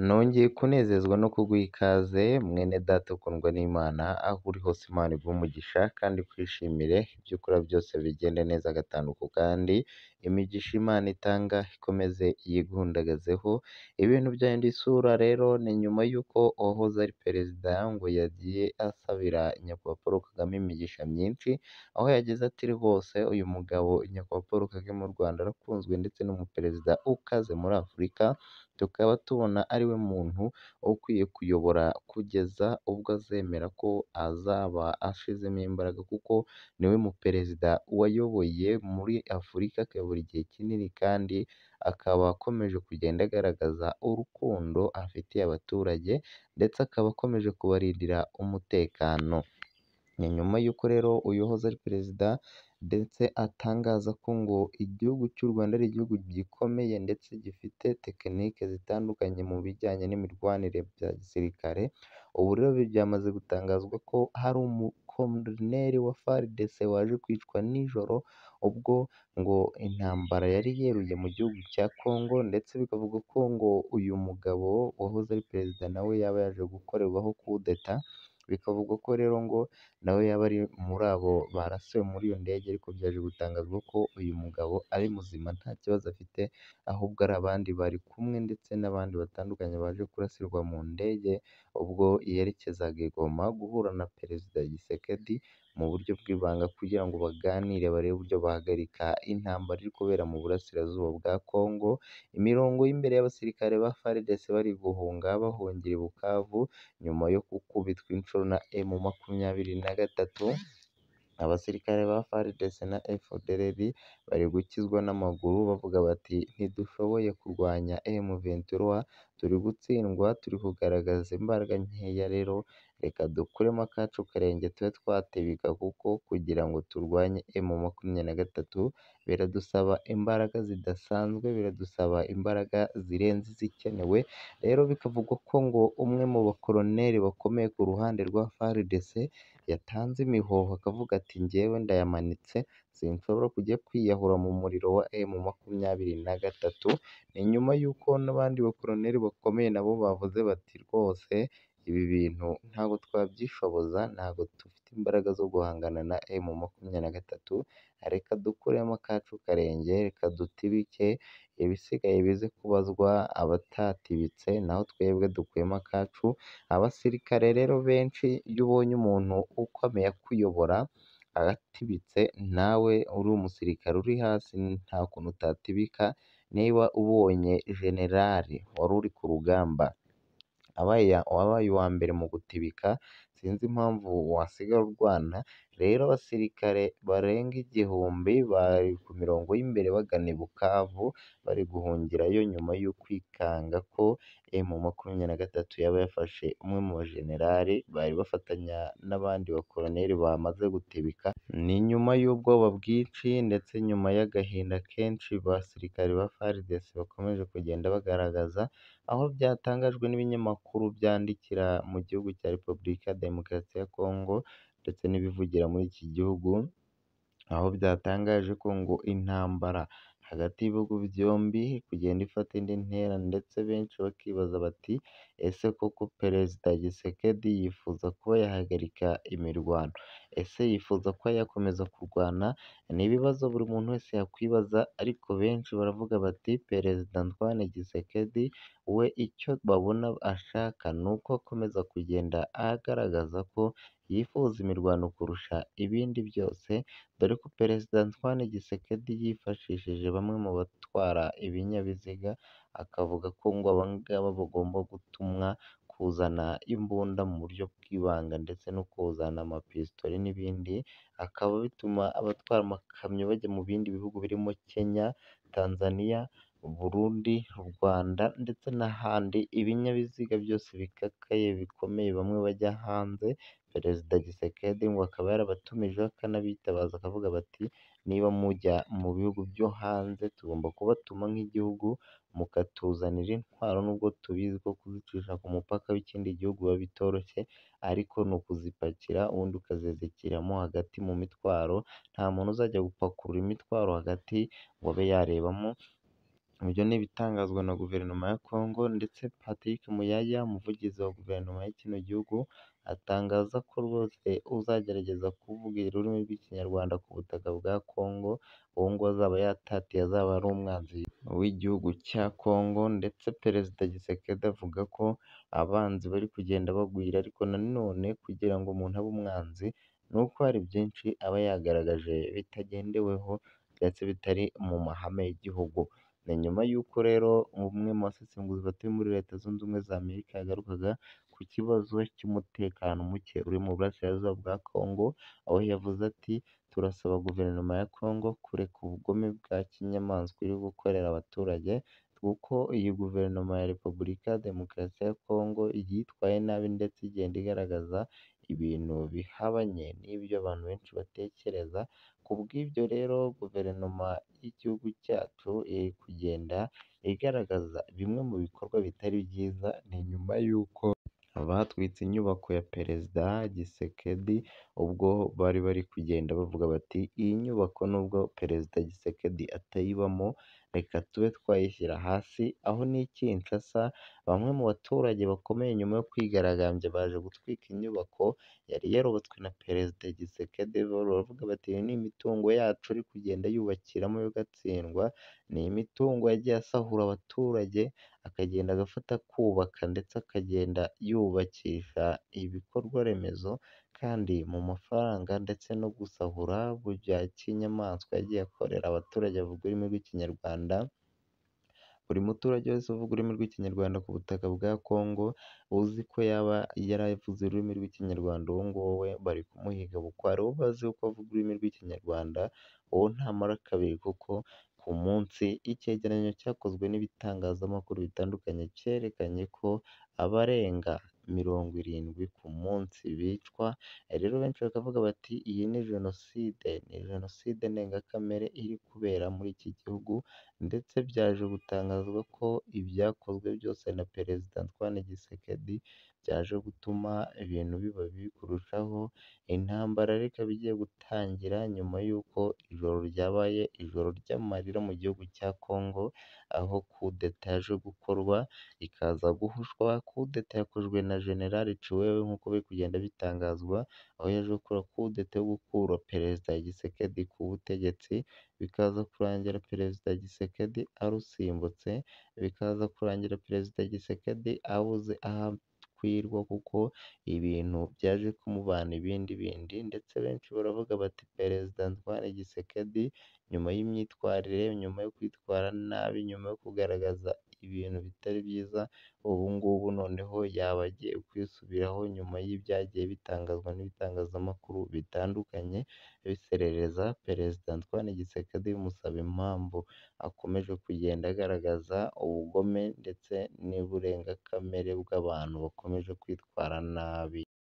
nongeye kunezezwa no kuguha ikaze mwene data ukundwa n'Imana, aho uri hose Imana iguhe umugisha kandi ukwishimire ibyo ukora byose bigende neza agatanduko kandi imigisha Imana itanga ikomeze yigundagazeho, ibintu byahinduye isura rero ni nyuma y'uko uwahoze ari perezida ngo yagiye asabira nyakubahwa Paul Kagame imigisha myinshi, aho yagize ati rwose uyu mugabo nyakubahwa Paul Kagame w'u Rwanda arakunzwe ndetse n'umuperezida ukaze muri Afurika, tukaba tubona ari we muntu ukwiye kuyobora kugeza ubwo azemera ko azaba ashizemo imbaraga kuko ni we muperezida wayoboye muri Afurika akayobora igihe kinini kandi akaba akomeje kugenda agaragaza urukundo afitiye abaturage ndetse akaba akomeje kubarindira umutekano. Ni nyuma y'uko rero uyu wahoze ari perezida ndetse atangaza ko ngo igihugu cy'u Rwanda ari igihugu gikomeye ndetse gifite tekinike zitandukanye mu bijyanye n'imirwanire bya gisirikare, ubu rero byamaze gutangazwa ko hari umukoloneri wa FARDC waje kwicwa nijoro ubwo ngo intambara yari yeruye mu gihugu cya Congo ndetse bikavugwa ko ngo uyu mugabo wahoze ari perezida na we yaba yaje gukorerwaho coup d'etat, bikavugwa ko rero ngo na we yaba ari muri abo barasiwe muri iyo ndege ariko byaje gutangazwa ko uyu mugabo ari muzima nta kibazo afite, ahubwo ari abandi bari kumwe ndetse n'abandi batandukanye baje kurasirwa mu ndege ubwo yerekezaga i Goma guhura na Perezida Tshisekedi mu buryo bw'ibanga kugira ngo baganire barebe uburyo bahagarika intambara iri kubera mu burasirazuba bwa Congo, imirongo y'imbere y'abasirikare ba FARDC bari guhunga bahungira i Bukavu nyuma yo gukubitwa inshuro na M makumyabiri na gatatu, abasirikare ba FARDC na FDLR bari gukizwa n'amaguru bavuga bati ntidushoboye kurwanya M23 turi gutsindwa, turi kugaragaza imbaraga nkeya rero reka dukuremo akacu karenge tube twatebika kuko kugira ngo turwanye M makumyabiri na gatatu biradusaba imbaraga zidasanzwe, biradusaba imbaraga zirenze izikenewe, rero bikavugwa ko ngo umwe mu bakoloneri bakomeye ku ruhande rwa FARDC yatanze imihoho akavuga ati njyewe ndayamanitse sinshobora kujya kwiyahura mu muriro wa M makumyabiri na gatatu, ni nyuma y'uko n'abandi bakoloneri bakomeye nabo bavuze bati rwose ibi bintu ntabwo twabyishoboza, ntabwo dufite imbaraga zo guhangana na M makumyabiri na gatatu, reka dukuremo akacu karenge, reka dutibike ibisigaye bize kubazwa abatatibitse naho twebwe dukuremo akacu, abasirikare rero benshi iyo ubonye umuntu ukomeye akuyobora aratibitse nawe uri umusirikare uri hasi nta kuntu utatibika, niba ubonye jenerali wari uri ku rugamba wabaye uwa mbere mu gutibika sinzi impamvu wasigara urwana, rero abasirikare barenga igihumbi bari ku mirongo y'imbere bagana i Bukavu bari guhungirayo nyuma yo kwikanga ko M makumyabiri na gatatu yaba yafashe umwe mu bajenerali bari bafatanya n'abandi bakoloneri bamaze gutibika, ni nyuma y'ubwoba bwinshi ndetse nyuma y'agahinda kenshi abasirikare ba FARDC bakomeje kugenda bagaragaza, aho byatangajwe n'ibinyamakuru byandikira mu gihugu cya Repubulika ya Demokarasi ya Congo ndetse n'ibivugira muri iki gihugu, aho byatangaje ko ngo intambara hagati y'ibihugu byombi iri kugenda ifata indi ntera ndetse benshi bakibaza bati ese koko Perezida Tshisekedi yifuza kuba yahagarika imirwano, ese yifuza kuba yakomeza kurwana? Ni ibibazo buri muntu wese yakwibaza ariko benshi baravuga bati Perezida Antoine Tshisekedi we icyo babona ashaka ni uko akomeza kugenda agaragaza ko yifuza imirwano kurusha ibindi byose, dore ko Perezida Antoine Tshisekedi yifashishije bamwe mu batwara ibinyabiziga akavuga ko ngo aba ngaba bagomba gutumwa kuzana imbunda mu buryo bw'ibanga ndetse no kuzana amapitori n'ibindi, akaba bituma abatwara amakamyo bajya mu bindi bihugu birimo Kenya, Tanzania, Burundi, Rwanda ndetse n'ahandi, ibinyabiziga byose bikakaye bikomeye bamwe bajya hanze, Perezida Tshisekedi ngo akaba yarabatumijeho akanabitabaza akavuga bati niba mujya mu bihugu byo hanze tugomba kubatuma nk'igihugu mukatuzanira intwaro nubwo tubizi ko kuzicisha ku mupaka w'ikindi gihugu biba bitoroshye ariko ni ukuzipakira ubundi ukazizirikiramo hagati mu mitwaro, nta muntu uzajya gupakurura imitwaro hagati ngo abe yarebamo, Ibyo ni ibitangazwa na Guverinoma ya Congo ndetse Patrick Muyaya, umuvugizi wa Guverinoma y'ikino gihugu, atangaza ko rwose uzagerageza kuvuga ururimi rw'Ikinyarwanda ku butaka bwa Congo, uwo nguwo azaba yatatiye azaba ari umwanzi w'igihugu cya Congo ndetse Perezida Tshisekedi avuga ko abanzi bari kugenda bagwira ariko nanone kugira ngo umuntu abe umwanzi, ni uko hari byinshi aba yagaragaje bitagendeweho ndetse bitari mu mahame y'igihugu. Ni nyuma y'uko rero umwe mu basesenguzi batuye muri Leta Zunze Ubumwe za Amerika yagarukaga ku kibazo cy'umutekano muke uri mu burasirazuba bwa Congo, aho yavuze ati turasaba Guverinoma ya Congo kureka ubugome bwa kinyamaswa iri gukorera abaturage, kuko iyi Guverinoma ya Repubulika ya Demokarasi ya Congo yitwaye nabi ndetse igenda igaragaza ibintu bihabanye n'ibyo abantu benshi batekereza, ku bw'ibyo rero Guverinoma y'igihugu cyacu iri kugenda igaragaza bimwe mu bikorwa bitari byiza, ni nyuma y'uko abatwitse inyubako ya Perezida Tshisekedi ubwo bari bari kugenda bavuga bati iyi nyubako nubwo Perezida Tshisekedi atayibamo, reka tube twayishyira hasi, aho n'i Kinshasa bamwe mu baturage bakomeye nyuma yo kwigaragambya baje gutwika inyubako yari yarubatswe na Perezida Tshisekedi, baravuga bati iyi ni imitungo yacu ari kugenda yubakiramo yo agatsindwa, ni imitungo yagiye asahura abaturage, akagenda agafata akubaka ndetse akagenda yubakisha ibikorwa remezo kandi mu mafaranga ndetse no gusahura bya kinyamaswa yagiye akorera abaturage bavuga ururimi rw'Ikinyarwanda, buri muturage wese uvuga ururimi rw'Ikinyarwanda ku butaka bwa Congo, uzi ko yaba yaravuze ururimi rw'Ikinyarwanda uwo nguwo we bari kumuhiga kuko hari uwo bazi ko avuga ururimi rw'Ikinyarwanda, uwo ntamara kabiri kuko ku munsi icyegeranyo cyakozwe n'ibitangazamakuru bitandukanye cyerekanye ko abarenga mirongo irindwi ku munsi bicwa, rero benshi bakavuga bati iyi ni jenoside, ni jenoside ndengakamere iri kubera muri iki gihugu ndetse byaje gutangazwa ko ibyakozwe byose na Perezida Antoine Tshisekedi byaje gutuma ibintu biba bibi kurushaho, intambara rero ikaba igiye gutangira nyuma y'uko ijoro ryabaye ijoro ry'amarira mu gihugu cya Congo, aho kudeta yaje gukorwa ikaza guhushwa, kudeta yakozwe na General Ciwewe nk'uko biri kugenda bitangazwa, aho yaje gukora kudeta yo gukura Perezida Tshisekedi ku butegetsi, bikaza kurangira Perezida Tshisekedi arusimbutse, bikaza kurangira Perezida Tshisekedi abuze aho akwirwa kuko ibintu byaje kumubana ibindi bindi ndetse benshi baravuga bati Perezida Antoine Tshisekedi nyuma y'imyitwarire, nyuma yo kwitwara nabi, nyuma yo kugaragaza ibintu bitari byiza, ubu ngubu noneho yaba agiye kwisubiraho nyuma y'ibyagiye bitangazwa n'ibitangazamakuru bitandukanye, biserereza Perezida Antoine Tshisekedi bimusaba impamvu akomeje kugenda agaragaza ubugome ndetse n'uburengakamere bw'abantu bakomeje kwitwara nabi.